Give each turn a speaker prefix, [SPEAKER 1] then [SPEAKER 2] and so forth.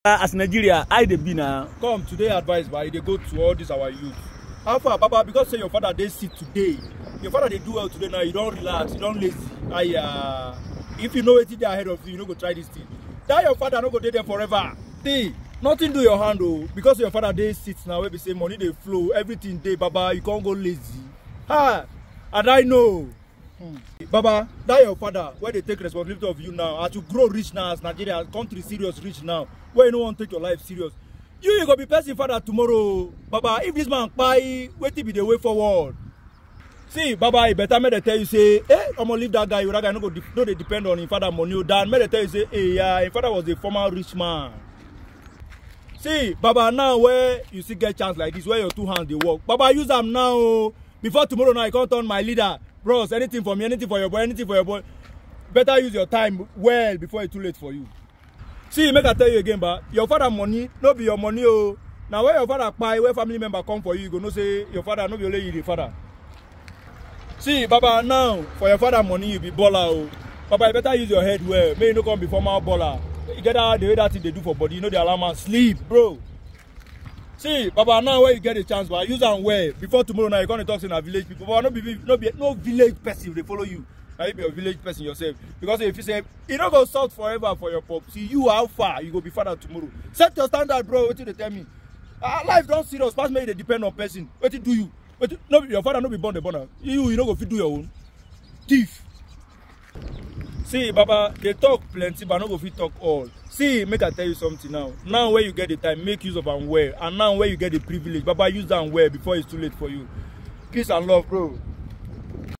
[SPEAKER 1] as nigeria how e dey be na
[SPEAKER 2] come today advice ba e dey go to all this our youth how far baba because say your father dey sick today your father dey do well today now you don relax you don lazy aya if you know wetin dey ahead of you you no go try this thing that your father no go dey there forever see nothing do your hand o because your father dey sit now wey be say money dey flow everything dey baba you come go lazy ha and i know hmm. baba that your father wey dey take responsibility of you now as you grow reach now as nigeria country serious reach now wey you no wan take your life serious you you go be person father tomorrow baba if this man kpai wetin be the way forward see baba e better make dem tell you say eh omo leave that guy o that guy no go de no dey depend on him father money o than make dem tell you say eh yeah him father was a former rich man see baba now wey you still get chance like this wey your two hands dey work baba use am now o before tomorrow now you come turn my leader bros anything for me anything for your boy anything for your boy better use your time well before e too late for you see make i tell you again ba your father money no be your money o na when your father kpai when family member come for you you go know say your father no be only you the father see baba now for your father money you be baller o baba you better use your head well make you no come be former baller you get how the way that thing dey do for body you no dey allow man sleep bro see baba now wey you get the chance ba use am well before tomorrow now you come dey talk say na village people baba no be no be no village person dey follow you na you be a village person yourself because if you say e no go soft forever for your pop see you how far you go be father tomorrow set your standard bro wetin you dey tell me ah life don serious pass make you dey depend on person wetin do you wetin no be your father no be born dey born am you you no go fit do your own thief see baba dey talk plenty but i no go fit talk all see make i tell you something now now wey you get the time make use of am well and now wey you get the privilege baba use am well before it's too late for you peace and love bro.